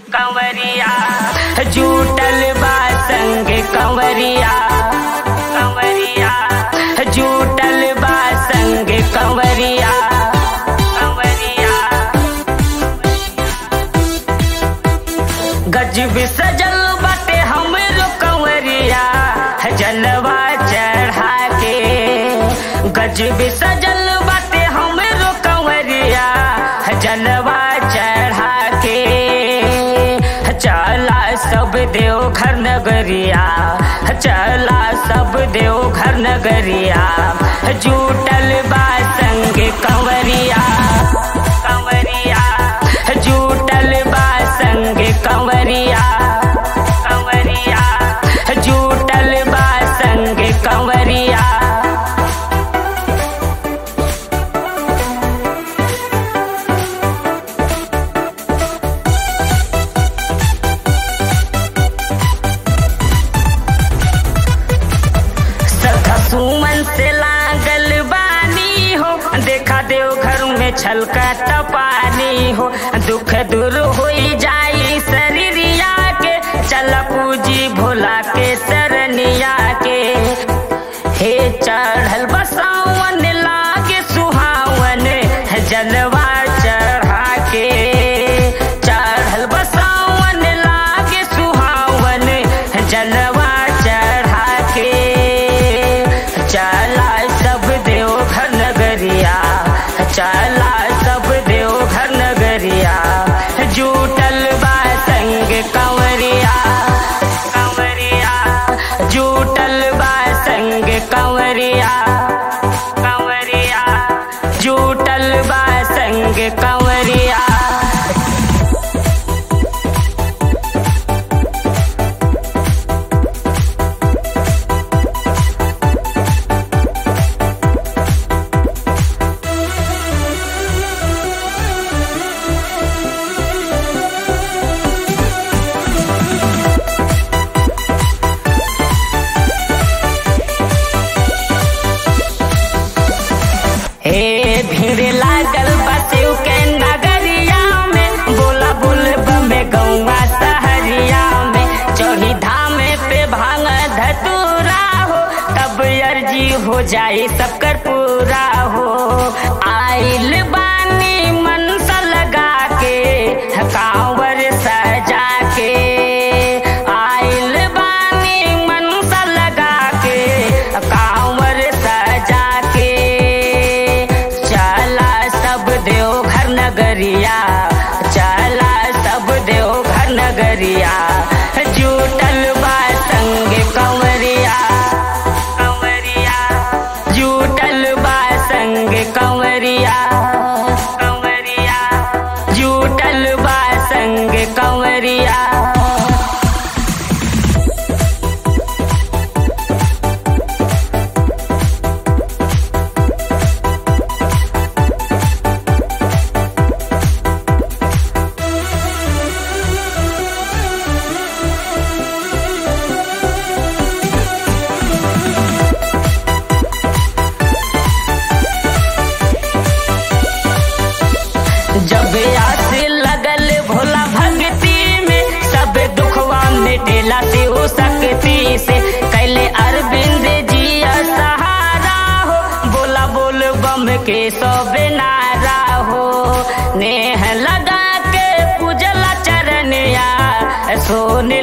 कंवरिया जूटल बा संग कंवरिया कंवरिया जूटल बा संग कंवरिया कंवरिया गजब सजल बाटे हमरो कंवरिया जलवा चढ़ा के गजब सजल बाटे हमरो कंवरिया जलवा चढ़ा के चला सब देव घर नगरिया चला सब देव घर नगरिया जूटल बा संग कंवरिया कंवरिया जूटल बा संग कंवरिया कंवरिया जूटल बा संग कंवरिया सखा सुमन से लागल बानी हो देखा देव घर में छलका पानी हो दुख दूर हो जाई शरीरिया के चल पूजी भोला के सरनिया के हे चढ़ल बसावन लागे सुहावन जलवा चढ़ा के चढ़ल बसावन लागे सुहावन जलवा चढ़ा के चला सब देव घर नगरिया चला सब देव घर नगरिया जूटल बा संग कंवरिया कंवरिया जूटल बा संग कंवरिया कंवरिया जूटल बा संग कंवरिया हे भीड़ लागल बसिव के नगरिया में बोला बुलब में गौवा सहरिया में चौही धाम पे भांग धतूरा हो तब अर्जी हो जाए सबकर पूरा हो आइल बानी मनसा लगा के कांवर सजा के आइल बानी मनसा लगा के कांवर सजा के चला सब देव घर नगरिया चला सब देव घर नगरिया जूटल बा संग कंवरिया कंवरिया जूटल बा संग कंवरिया कंवरिया जूटल बा संग कंवरिया जब आस लगल भोला भक्ति में सब दुखवा मिटेला से हो सकती से कैले अरविंद जी सहारा हो बोला बोल बम के सब नारा हो नेह लगा के पूजला चरनिया सोने